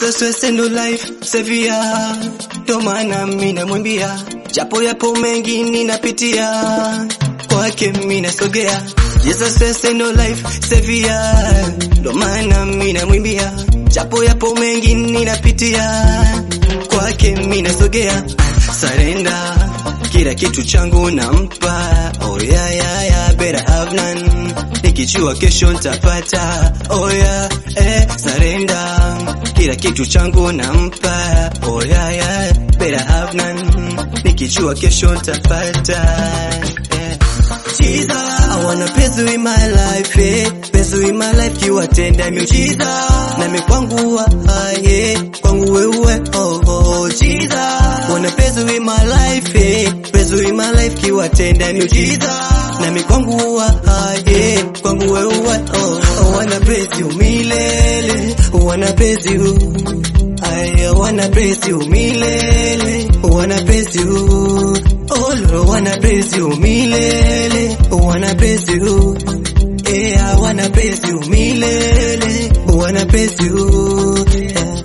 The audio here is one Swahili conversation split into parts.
Jesus stress ndo life sevia, ndo maana mimi namwimbia, japo yapo mengi ninapitia, kwake mimi nasogea. Jesus stress ndo life sevia, ndo maana mimi namwimbia, japo yapo mengi ninapitia, kwake mimi nasogea. Surrender kila kitu changu nampa, oh yeah, yeah, yeah, better have none. Nikijua kesho ntapata, oh yeah, eh, surrender kila kitu changu nampa, oh yeah, yeah, better have none. Nikijua kesho ntapata, eh. Jesus, I wanna pezu in my life, eh. Pezu in my life kiwatenda miujiza nami kwangu waye kwangu wewe oh, oh, Jesus wanna pezu in my life, eh. Pezu in my life kiwatenda miujiza nami kwangu waye kwangu wewe oh, oh, wanna praise you milele wanna praise you I wanna praise you milele wanna praise you Oh Lord, wanna praise you milele wanna praise you Yeah, I wanna praise you milele wanna praise you yeah.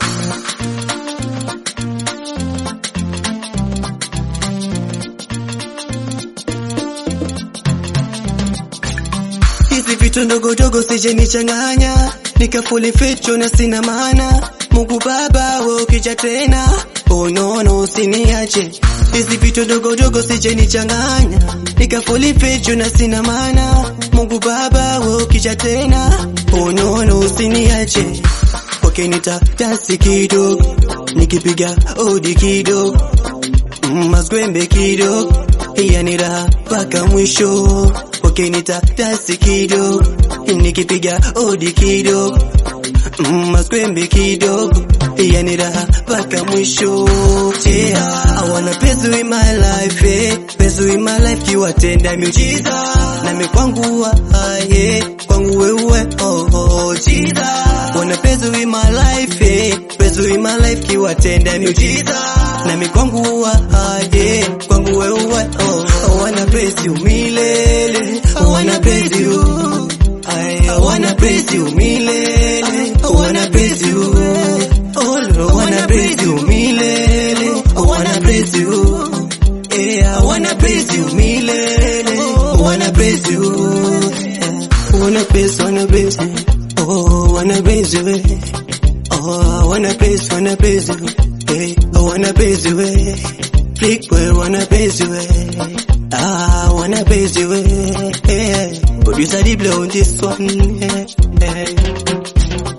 Hizi vitu ndogo dogo sije nichanganya, nikafuli ficho na sina maana. Mungu Baba, wewe ukija tena, oh no no, usiniache. Hizi vitu ndogo dogo sije nichanganya, nikafuli ficho na sina maana. Mungu Baba, wewe ukija tena, oh no no, usiniache. Kwake nita dansi kidogo, nikipiga odi kidogo, mm, mazwembe kidogo, yani raha mpaka mwisho kwake nita dansi kidogo, nikipiga odi kidogo, mm, maskwembe kidogo, yani raha mpaka mwisho. Yeah, I wanna pezu in my life, eh, pezu in my life kiwatenda miujiza nami kwangu waye kwangu wewe oh, oh, Jesus wanna pezu in my life, eh, pezu in my life kiwatenda miujiza nami kwangu waye kwangu wewe oh, oh, wanna praise you milele I wanna praise you I, I wanna praise you milele I wanna praise you Oh Lord, I wanna praise you milele I wanna praise you Yeah, I wanna praise you milele I wanna praise you yeah. I wanna praise, wanna praise you Oh, I wanna praise you eh. Oh, I wanna praise, wanna praise you hey, I wanna praise you eh. Freak boy, wanna praise you eh. Ah, I wanna praise you eh. eh. Producer Diblo on this one eh. eh.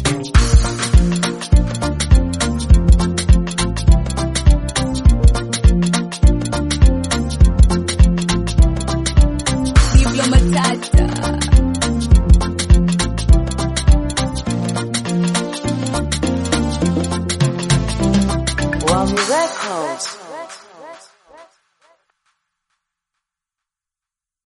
Diblo Matata. Wami Records.